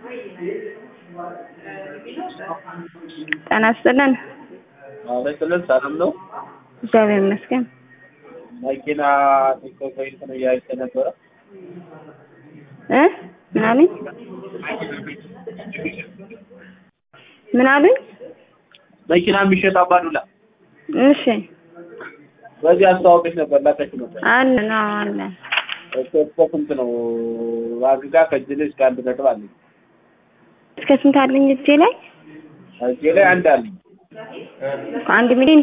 ጤና ይስጥልን። አለቅልን ሰላም ነው። እግዚአብሔር ይመስገን። መኪና ቲክቶክ ላይ እንትን እያየች ነበረ። እ ምን አሉኝ? ምን አሉኝ? መኪና የሚሸጥ አባዱላ እሺ በዚህ አስተዋወቀች ነበር ላከች ነበር። አለ ነው አለ። እኮ እስከ ስንት ነው ዋጋ ከእጅ እስከ አንድ ነጥብ አለኝ። እስከ ስንት አለኝ እጄ ላይ? እጄ ላይ አንድ አለኝ። አንድ ሚሊዮን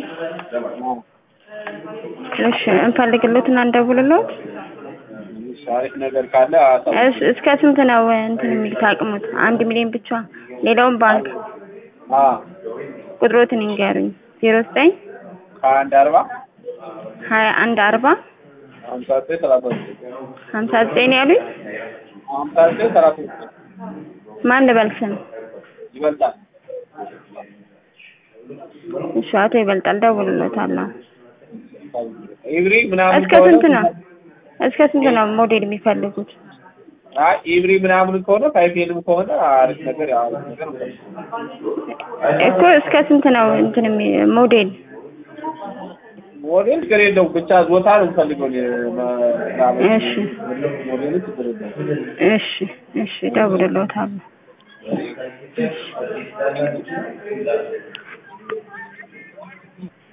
እሺ እንፈልግሎትና እንደውልሎት። እሺ፣ አሪፍ ነገር ካለ አሳውቅ። እስ እስከ ስንት ነው እንትን የሚሉት አቅሙት? አንድ ሚሊዮን ብቻ። ሌላውን ባንክ አ ቁጥሮትን ይንገሩኝ። ዜሮ ዘጠኝ ከአንድ አርባ ሀያ አንድ አርባ ሀምሳ ዘጠኝ ሰላሳ ዘጠኝ ሀምሳ ዘጠኝ ነው ያሉኝ። ሀምሳ ዘጠኝ ሰላሳ ዘጠኝ ማን ልበል ስም? ይበልጣል። እሺ አቶ ይበልጣል ደውልሎታለሁ። ኢብሪ ምናምን እስከ ስንት ነው? እስከ ስንት ነው ሞዴል የሚፈልጉት? አይ ኢብሪ ምናምን ከሆነ ፋይፌንም ከሆነ አሪፍ ነገር ያው አሪፍ ነገር ነው። እኮ እስከ ስንት ነው እንትን የሚ- ሞዴል? ሞዴል ችግር የለውም ብቻ ዞታ ነው የምፈልገው እኔ ምናምን እሺ ሞዴሉ ችግር የለውም። እሺ እሺ ደውልሎታለሁ።